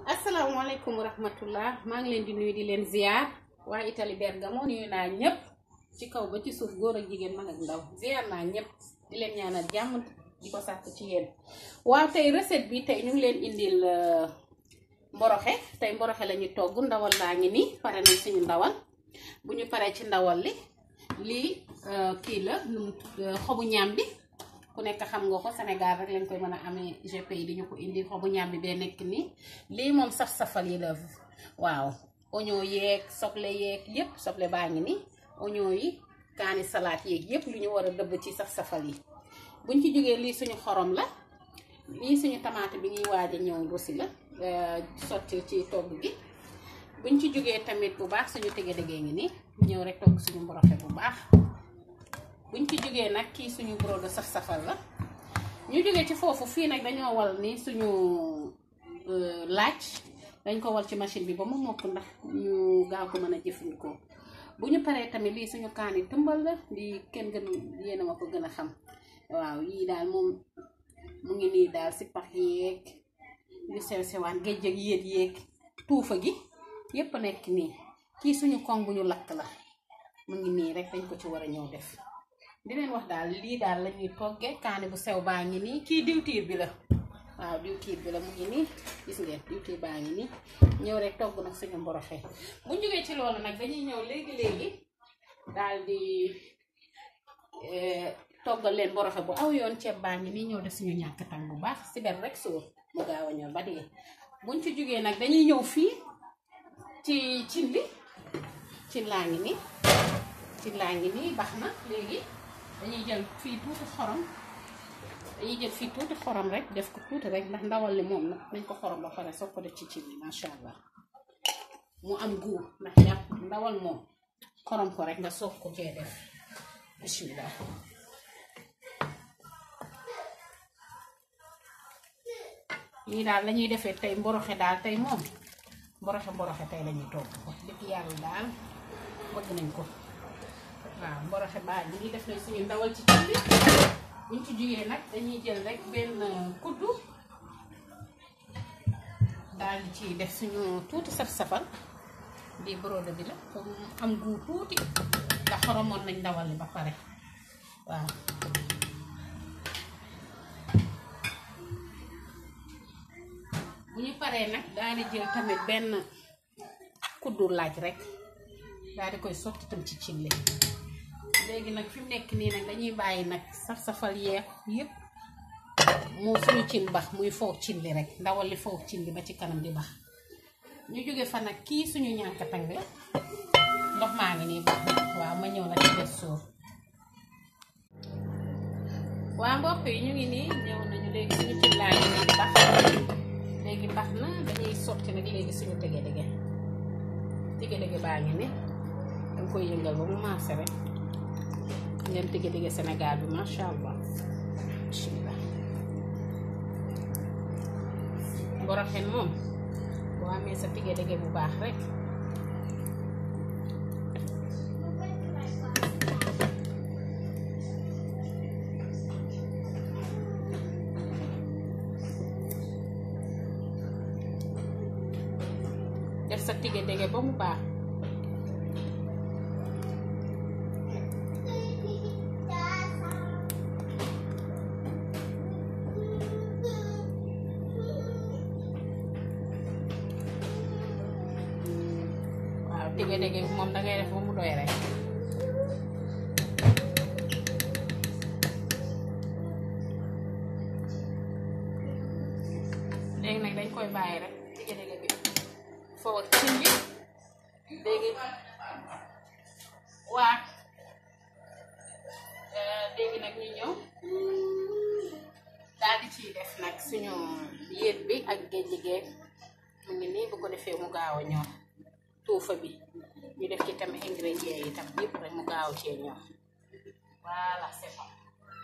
asalaamaaleykum wa rahmatullah maa ngi leen di nuyu di leen ziar waa Italie Bergamo nuyu naa ñëpp ci kaw ba ci suuf góor ak jigéen mag ak ndaw ziar naa ñëpp di leen ñaanal jàmm di ko sàkk ci yéen waaw tey recette bi tey ñu ngi leen indil mboroxe tey mboroxe la ñu togg ndawal laa ngi nii pare nañ suñu ndawal bu ñu paree ci ndawal li lii kii la xobu ñaam bi ku nekk xam nga ko Sénégal rek lañ koy mën a amee GPI di ñu ko indi xobu ñaam bi bee nekk nii lii moom saf-safal yi la waaw oignon yeeg soble yeeg yépp soble baa ngi nii oignon yi kaani salaat yeeg yépp lu ñu war a dëbb ci saf-safal yi buñ ci jógee lii suñu xorom la lii suñu tamaate bi ñuy waaj a ñëw rosi la sotti ci togg gi buñ ci jógee tamit bu baax suñu tege degee ngi nii ñëw rek togg suñu mboroxe bu baax buñ ci jógee nag kii suñu brodo saf-safal la ñu jógee ci foofu fii nag dañoo wal ni suñu laaj dañ ko wal ci machine bi ba mu mokk ndax ñu gaaw ko mën a jëfandikoo bu ñu paree tamit lii suñu kaani tëmbal la lii kenn gën yéena ma ko gën a xam waaw yii daal moom mu ngi nii daal si pax yeeg yu sew sewaan géej ak yéet yeeg tuufa gi yépp nekk nii kii suñu koŋ bu ñu lakk la mu ngi nii rek dañ ko ci war a ñëw def di leen wax daal lii daal la ñuy toggee kaani bu sew baa ngi nii kii diwtiir bi la waaw diwtiir bi la mu ngi nii gis ngeen diwtiir baa ngi nii ñëw rek togg nag suñu mboroxe bu jógee ci loolu nag dañuy ñëw léegi léegi daal di toggal leen mboroxe bu aw yoon ceeb baa ngi nii ñëw def suñu ñàkk tàng bu baax si ber rek sóor mu gaaw a ñëw ba dee buñ ci jógee nag dañuy ñëw fii ci cin li cin laa ngi nii cin laa ngi nii baax na léegi dañuy jël fii tuuti xorom dañuy jël fii tuuti xorom rek def ko tuuti rek ndax ndawal li moom nag nañ ko xorom ba pare soog ko def ci cin li macha allah mu am guur ndax yàpp ndawal moom xorom ko rek nga soog ko cee def bismillah lii daal lañuy defee tey mboroxe daal tey moom mboroxe mboroxe tey lañuy togg wax dëgg yàlla daal bëgg nañ ko waaw mboroxe baa ngi nii def nañ suñu ndawal ci cin bi buñ ci jugee nag dañuy jël rek benn kuddu daal di ci def suñu tuuti saf-safal di brodo bi la comme am guu tuuti ndax xoromoon nañ ndawal li ba pare waaw bu ñu paree nag daal di jël tamit benn kuddu laaj rek daal di koy sotti tam ci cin li léegi nag fi mu nekk nii nag dañuy bàyyi nag saf-safal yeex yépp moo suñu cin bax muy foofu cin li rek ndawal li foofu cin li ba ci kanam di bax ñu jóge fa nag kii suñu ñànkatang la ndox maa ngi nii bax waaw ma ñëw nag ci des sóor waa mbokk yi ñu ngi nii ñëw nañu léegi suñu cin laa ngi nii bax léegi bax na dañuy sotti nag léegi suñu tege dege tege dege baa ngi ni danga koy yëngal ba mu maase rek ngeen tege dege Sénégal bi macha allah bismillah mboroxen moom boo amee sa tege dege bu baax rek def sa tige dege ba mu baax waaw tige dege moom dangay def ba mu doy rek léegi nag dañ koy bàyyi rek tige dege bi foofu ak cin bi léegi waa léegi nag ñu ñëw daal di ciy def nag suñu yéet bi ak géej liggéey mu ngi nii bu ko defee mu gaaw a ñor tuufa bi ñu def ci tam ingrédients yi tam yëpp rek mu gaaw cee ñor voilà c'est bon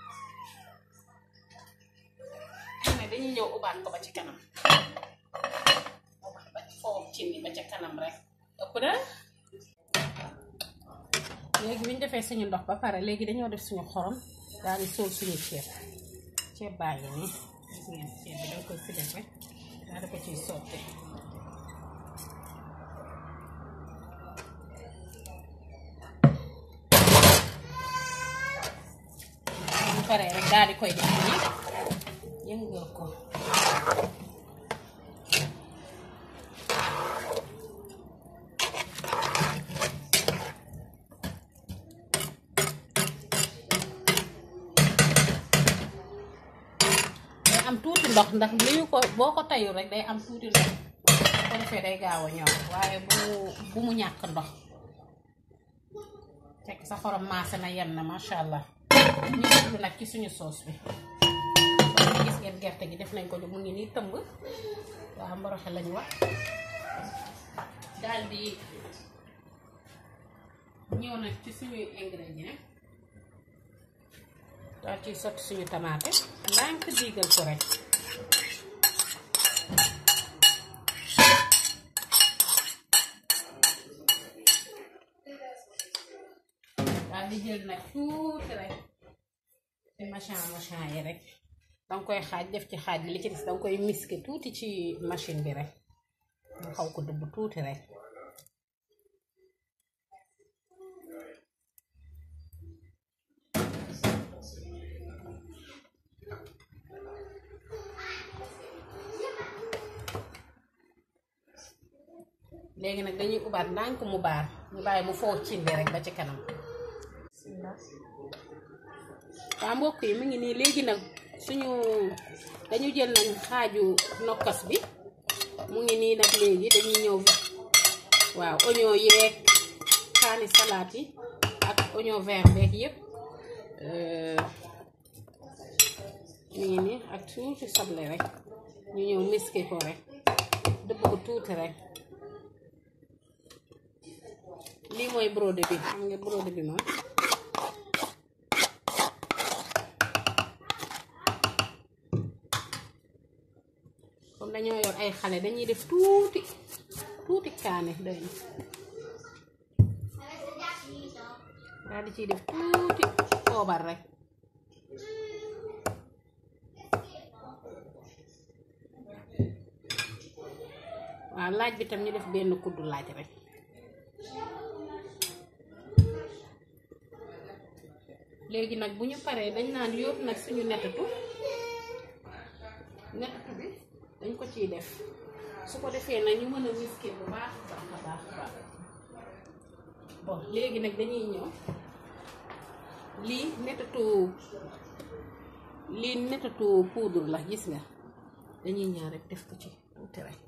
mais dañuy ñëw ubaat ko ba ci kanam ubaat ba foofu cin bi ba ca kanam rek ëpp na léegi bi ñu defee suñu ndox ba pare léegi dañoo def suñu xorom daal di sóol suñu ceeb ceeb baa ngi nii gis ngeen ceeb bi danga koy fi def rek daal di ko ciy sotti paree rek daal di koy def nii yëngal ko day am tuuti ndox ndax liyu ko boo ko tayul rek day am tuuti ndox ko defee day gaaw a ñor waaye bu bu mu ñàkk ndox fekk sa xorom maase na yem na masha allah ñu jublu nag ci suñu soos bi soo gis ngeen gerte gi def nañ ko mu ngi nii tëmb waa mboroxe lañu wax daal di ñëw nag ci suñuy ingrédients daal ciy sotti suñu tamaate ndànk diigal ko rek daal di jël nag tuuti rek ci machin machin yi rek danga koy xaaj def ci xaaj bi li ci des danga koy miske tuuti ci machine bi rek mu xaw ko dëbb tuuti rek léegi nag dañuy ubaat ndànk mu baar ñu bàyyi mu foo cindi rek ba ci kanam waa mbokk yi mu ngi nii léegi nag suñu dañu jël nañ xaaju nokkas bi mu ngi nii nag léegi dañuy ñëw waaw oignon yeeg kaani salaat yi ak oignon vert beeg yépp mu ngi nii ak tuuti soble rek ñu ñëw miske ko rek dëbb ko tuuti rek lii mooy brode bi xam nga brode bi moom comme dañoo yor ay xale dañuy def tuuti tuuti kaane doy na daal di ciy def tuuti poobar rek waaw laaj bi tam ñu def benn kuddu laaj rek léegi nag bu ñu paree dañ naan yóbbu nag suñu nettatu nettatu bi dañ ko ciy def su ko defee nag ñu mën a miskil bu baax baax a baax baax bon léegi nag dañuy ñëw lii nettatu lii nettatu poudre la gis nga dañuy ñëw rek def ko ci tuuti rek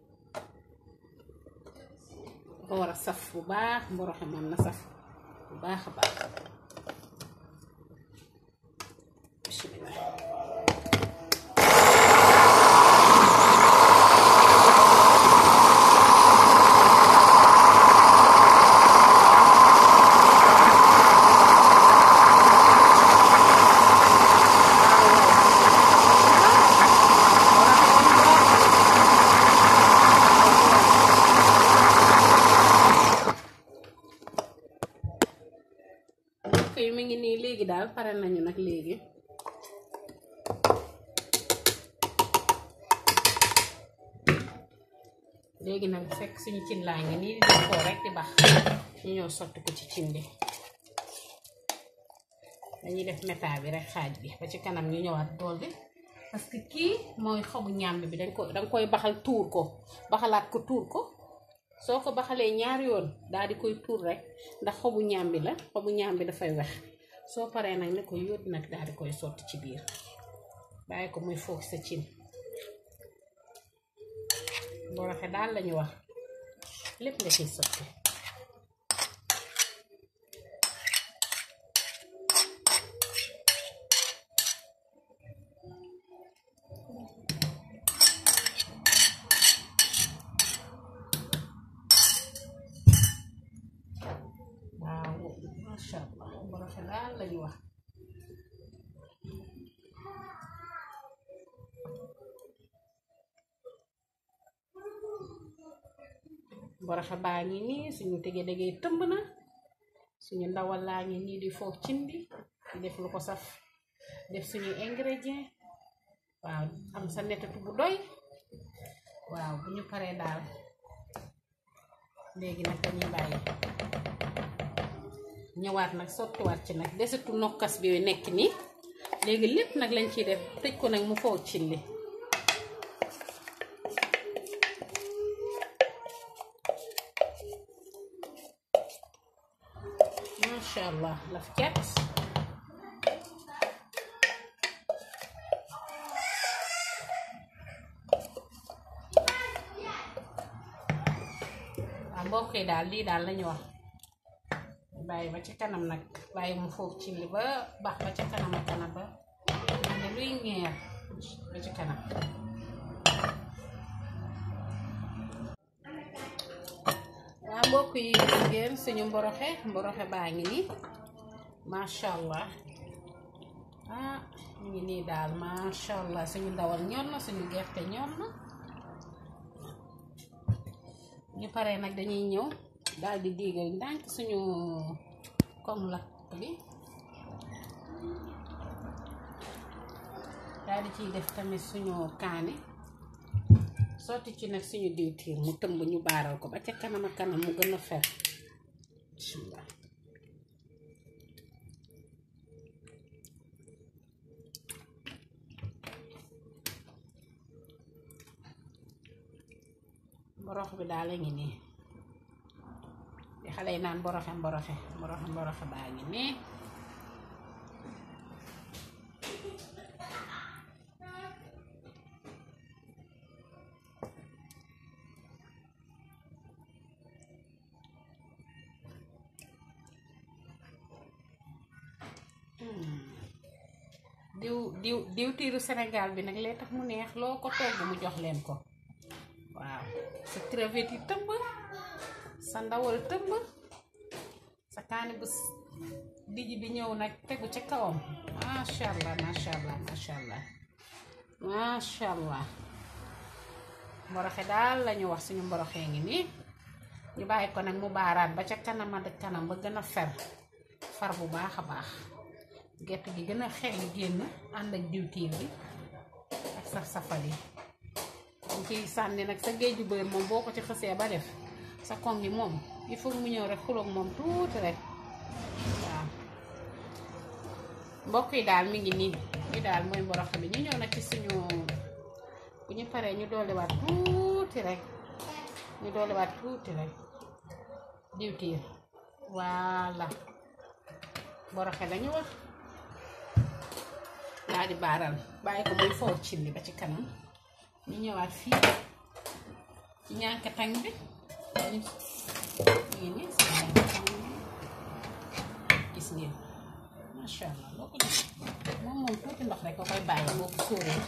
dafa war a saf bu baax mboroxe moom na saf bu baax a baax bismillah mbokk yi mi ngi nii léegi daal pare nañu nag léegi léegi nag fekk suñu cin laa ngi nii di koo rek di bax ñu ñëw sotti ko ci cin bi dañuy def méta bi rek xaaj bi ba ci kanam ñu ñëwaat dool bi parce que kii mooy xobu ñàmb bi dañ ko danga koy baxal tuur ko baxalaat ko tuur ko soo ko baxalee ñaari yoon daal di koy tuur rek ndax xobu ñàmbi la xobu ñàmbi dafay wex soo paree nag ne ko yóot nag daal di koy sotti ci biir bàyyi ko muy foog sa cin boo rafet daal lañu wax lépp nga ciy sotti waaw masha allah boo rafet daal lañu wax boroxa baa ngi nii suñu tege degee tëmb na suñu ndawal laa ngi nii di foofu cin bi di def lu ko saf def suñu ingrédient waaw am sa nettatu bu doy waaw bu ñu paree daal léegi nag dañuy bàyyi ñëwaat nag sottiwaat ci nag desitu nokkas bi nekk nii léegi lépp nag lañ ciy def tëj ko nag mu foog cin li macha allah laf cat waaw mbokk yi daal lii daal lañu wax bàyyi ba ci kanam nag bàyyi mu foog ci li ba baax ba ca kanam a kanam ba man ne luy ngeer ba ci kanam waa mbokk yi gis ngeen suñu mboroxe mboroxe baa ngi nii macha allah ah ñu ngi nii daal macha allah suñu ndawal ñor na suñu gerte ñor na ñu paree nag dañuy ñëw daal di diigal ndànk suñu koŋ lakk bi daal di ciy def tamit suñu kaani sotti ci nag suñu diwtiir mu tëmb ñu baaral ko ba ca kanam a kanam mu gën a fer bismillah mborox bi daal la ngi nii di xale yi naan mboroxe mboroxe mboroxe mboroxe baa ngi nii diw diw diwtiiru Sénégal bi nag lee tax mu neex loo ko togg mu jox leen ko waaw sa crevette yi tëmb sa ndawal tëmb sa kaani bu dijj bi ñëw nag tegu ca kawam macha allah macha allah macha allah macha allah mboroxe daal lañu wax suñu mboroxee ngi nii ñu bàyyi ko nag mu baaraat ba ca kanam ak kanam ba gën a fer far bu baax a baax gerte gi gën a xel génn ànd ak diwtiir bi ak saf safal yi dañ ciy sànni nag sa géeju bër moom boo ko ci xësee ba def sa koŋ gi moom il faut mu ñëw rek xuloog moom tuuti rek waaw mbokk yi daal mi ngi nii li daal mooy mboroxe bi ñu ñëw nag ci suñu bu ñu paree ñu dolliwaat tuuti rek ñu dolliwaat tuuti rek diwtiir voilà mboroxe lañu wax daal di baaral bàyyi ko muy foor cin li ba ci kanam ñu ñëwaat fii ci ñànkatang bi ñu ngi nii si ñànkatang bi gis ngeen macha allah boo ko gis moom moom tuuti ndox rek ko koy bàyyi boo ko sóoree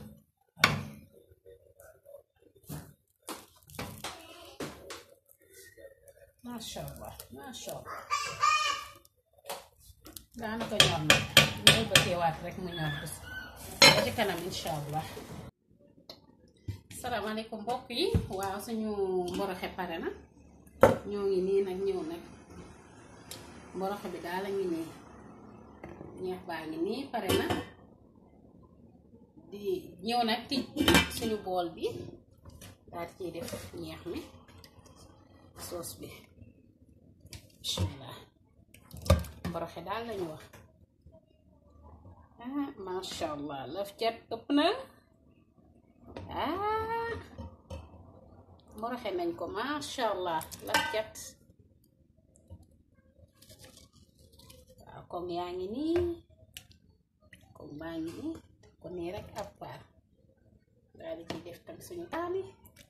macha allah macha allah daanaka ñor na ñëw ba teewaat rek mu ñor bés ba ci kanam incha allah salaamaaleykum mbokk yi waaw suñu mboroxe pare na ñoo ngi nii nag ñëw nag mboroxe bi daal a ngi nii ñeex baa ngi nii pare na di ñëw nag tij suñu bool bi daal ciy def ñeex mi soos bi bismillah mboroxe daal lañu wax ah masha allah laf cat ëpp na ah mboroxe nañ ko masha allah laf cat waaw comme yaa ngi nii comme baa ngi nii ko nii rek ab paar daal di ciy def tam suñu taami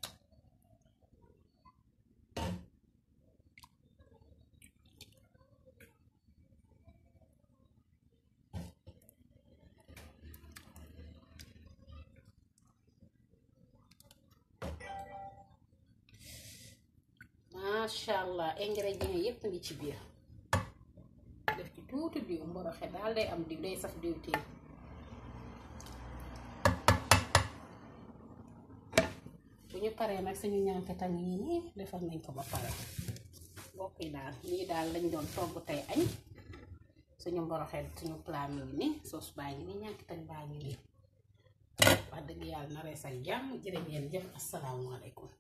macha allah ingrédients yépp ngi ci biir def ci tuuti diw mboroxe daal day am diw day saf diw tiir bu ñu paree nag suñu ñànkatan yi nii defal nañ ko ba pare mbokk yi daal lii daal lañ doon togg tey añ suñu mboroxe suñu plat mi ngi nii soos baa ngi nii ñànkatan baa ngi nii wax dëgg yàlla na rees ak jàmm jërë ngeen jëf asalaamaaleykum